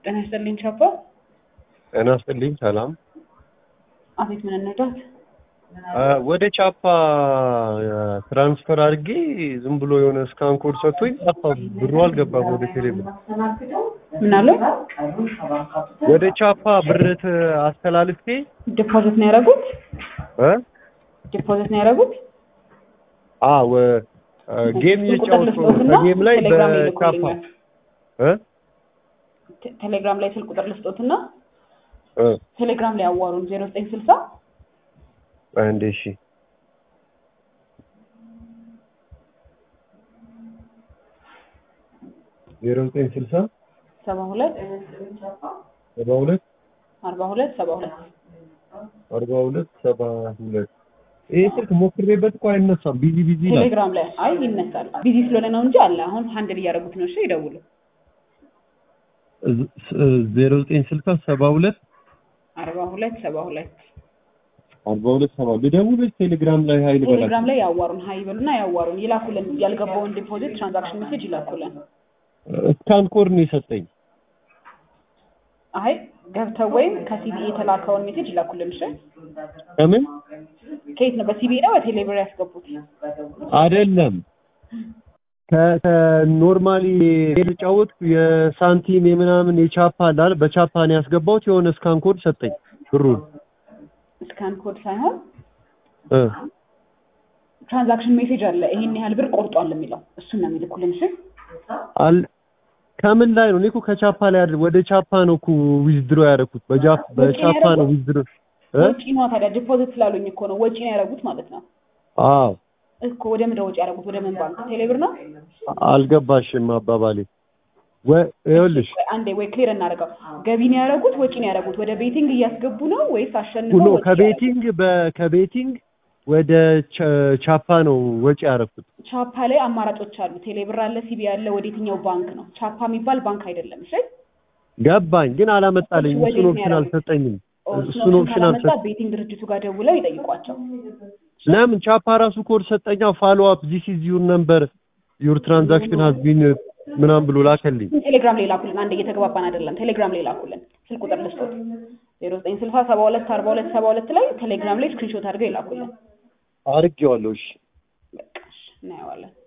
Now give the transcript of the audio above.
ጤና ይስጥልኝ ቻፓ። ጤና ይስጥልኝ ሰላም። አቤት ምን እንርዳት? ወደ ቻፓ ትራንስፈር አድርጌ ዝም ብሎ የሆነ ስካን ኮድ ሰጥቶኝ ጠፋ። ብሩ አልገባም ወደ ቴሌብር። ምን አለው? ወደ ቻፓ ብርት አስተላልፌ ዲፖዚት ነው ያደረጉት? እ ዲፖዚት ነው ያደረጉት? አ ወ ጌም እየጫወቱ በጌም ላይ ቴሌግራም ላይ በቻፓ ልኮልኛል። እ ቴ- ቴሌግራም ላይ ስልክ ቁጥር ልስጦትና እ ቴሌግራም ላይ አዋሩን ዜሮ ዘጠኝ ስልሳ አንዴ እሺ ዜሮ ዘጠኝ ስልሳ ሰባ ሁለት ሰባ ሁለት አርባ ሁለት ሰባ ሁለት አርባ ሁለት ሰባ ሁለት ይህ ስልክ ሞክሬበት እኮ አይነሳም። ቢዚ ቢዚ ይላል። ቴሌግራም ላይ አይ ይነሳል። ቢዚ ስለሆነ ነው እንጂ አለ። አሁን ሀንድል እያደረጉት ነው። እሺ ይደውሉ። ዜሮ ዘጠኝ ስልሳ ሰባ ሁለት አርባ ሁለት ሰባ ሁለት አርባ ሁለት ሰባ ልደውል ወይስ ቴሌግራም ላይ ሀይል በላቸው? ቴሌግራም ላይ ያዋሩን። ሀይ ይበሉና ያዋሩን፣ ይላኩልን። ያልገባውን ዲፖዚት ትራንዛክሽን ሜሴጅ ይላኩልን። ስካን ኮድ ነው የሰጠኝ። አይ ገብተው ወይም ከሲቢኢ የተላከውን ሜሴጅ ይላኩልን። እሺ ከምን ከየት ነው? በሲቢኢ ነው በቴሌብር ያስገቡት? አይደለም ከኖርማሊ የተጫወት የሳንቲም የምናምን የቻፓ ላል በቻፓ ነው ያስገባሁት። የሆነ ስካን ኮድ ሰጠኝ ብሩን ስካን ኮድ ሳይሆን እ ትራንዛክሽን ሜሴጅ አለ። ይሄን ያህል ብር ቆርጧል የሚለው እሱን ነው የሚልኩልን። እሺ አል ከምን ላይ ነው? እኔ እኮ ከቻፓ ላይ አይደል ወደ ቻፓ ነው እኮ ዊዝድሮ ያደረኩት። በጃፕ በቻፓ ነው ዊዝድሮ እ ወጪ ነው ታዲያ። ዲፖዚት ስላሉኝ እኮ ነው ወጪ ነው ያደረጉት ማለት ነው አዎ እኮ። ወደ ምድረ ወጪ ያደረጉት ወደ ምን ባንክ? ቴሌብር ነው። አልገባሽም አባባሌ። ወይ ይኸውልሽ ወይ አንዴ ወይ ክሊር እናደርገው። ገቢ ነው ያደረጉት ወጪ ነው ያደረጉት? ወደ ቤቲንግ እያስገቡ ነው ወይስ አሸንፈው ኖ ወጪ ከቤቲንግ በከቤቲንግ ወደ ቻ- ቻፓ ነው ወጪ ያደረኩት። ቻፓ ላይ አማራጮች አሉ። ቴሌብር አለ፣ ሲቢ አለ። ወደ የትኛው ባንክ ነው? ቻፓ የሚባል ባንክ አይደለም። እሺ ገባኝ፣ ግን አላመጣልኝ። ወዴት እሱን ነው ኦፕሽን ያደረጉት? አልሰጠኝም። እሱን እሱን ኦፕሽን ካላመጣ አልሰጠኝም። ቤቲንግ ድርጅቱ ጋር ደውለው ይጠይቋቸው። ለምን ቻፓ ራሱ ኮድ ሰጠኛ። ፋሎ አፕ ዚስ ኢዝ ዩር ነምበር ዩር ትራንዛክሽን ሃዝ ቢን ምናምን ብሎ ላከልኝ። ቴሌግራም ላይ ላኩልን። አንድ እየተግባባን አይደለም። ቴሌግራም ላይ ላኩልን። ስልክ ቁጥር ልስጦት ዜሮ ዘጠኝ ስልሳ ሰባ ሁለት አርባ ሁለት ሰባ ሁለት ላይ ቴሌግራም ላይ ስክሪንሾት አድርገው ይላኩልን። አድርጌዋለሁ። እሺ በቃ እሺ፣ እናየዋለን።